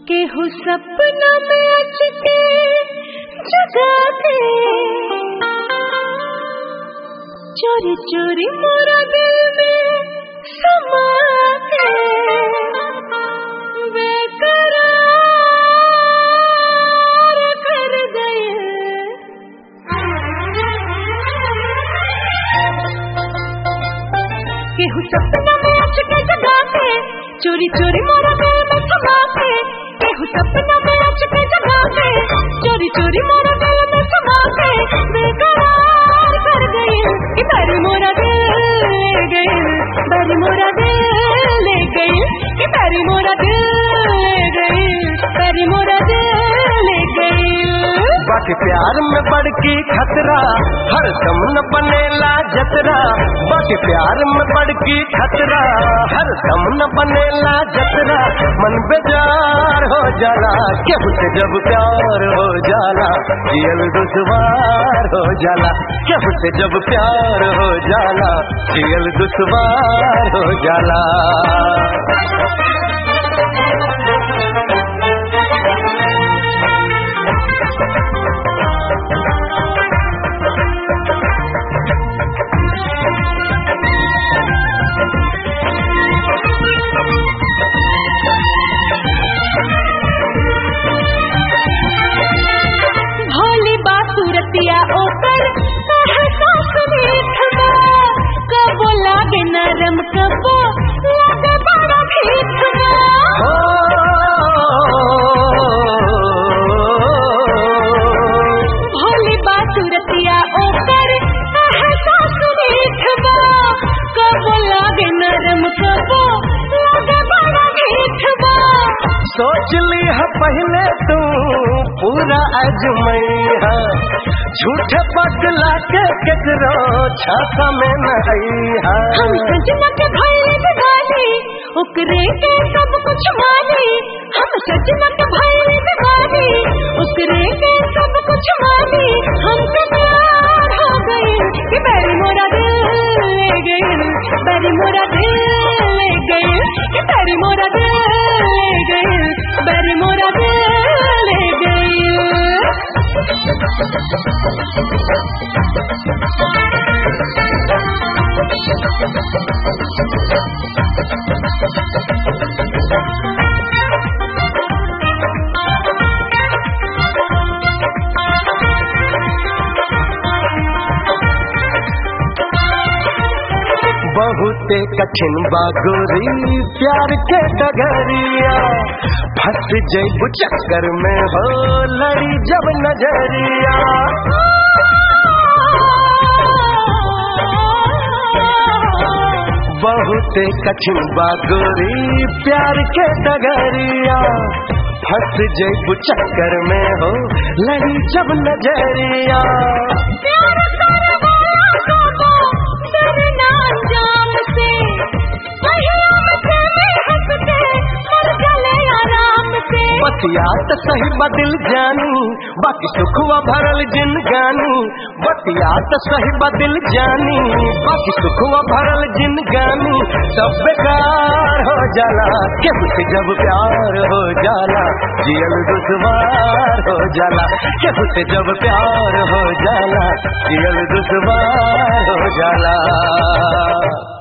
केहू सपना में अचके जगा दे चोरी चोरी मोरा दिल में समा दे बेकरार कर गए केहू सपना में अचके जगा दे चोरी चोरी मोरा दिल में समा दे केहू सपना में अचके जगा दे चोरी चोरी मोरा दिल में समा दे बेकरार कर गए कि बारी मोरा दिल ले गए बारी मोरा दिल ले गए कि बारी मोरा दिल ले गए बारी मोरा दिल ले गए बाकी प्यार में बड़की खतरा हर दम न बनेला जतरा बाकी प्यार में बड़की खतरा हर दम न बनेला जतरा मन बेजार हो जाला केहू से जब प्यार हो जाला जियल दुश्वार हो जाला केहू से जब प्यार हो जाला जियल दुश्वार हो जाला भोली बासुरतिया ओकर साहस मीठबा कबो लागे नरम कबो लागे बड़ा मीठबा भोली बासुरतिया ओकर साहस मीठबा कबो लागे नरम कबो लागे बड़ा मीठबा सोच ली है पहले तू पूरा अजमैया झूठे पगला के केकरो छाता में न अइहा हम सजना के भाई दिवाली ओकरे के सब कुछ मानी हम सजना के भाई दिवाली ओकरे के सब कुछ मानी हमसे प्यार हो गई कि बैरी मोरा दिल ले गई बैरी मोरा दिल ले गई कि बैरी मोरा दिल ले गई बैरी मोरा दिल ले गई बहुते कठिन बागोरी प्यार के डगरिया फंस जैबू चक्कर में हो लड़ी जब नजरिया बहुते कठिन बागोरी प्यार के डगरिया फंस जैबू चक्कर में हो लड़ी जब नजरिया प्यार करवाया को डरना जाम से कहीं से हंस के मर गले आराम से बतिया त सही बदिल जानी बाकी सुखवा भरल जिन गानी बतिया त सही बदिल जानी बाकी सुखवा भरल जिन गानी सब बेकार हो जाला केहू से जब प्यार हो जाला जियल दुश्वार हो जाला केहू से जब प्यार हो जाला जियल दुश्वार हो जाला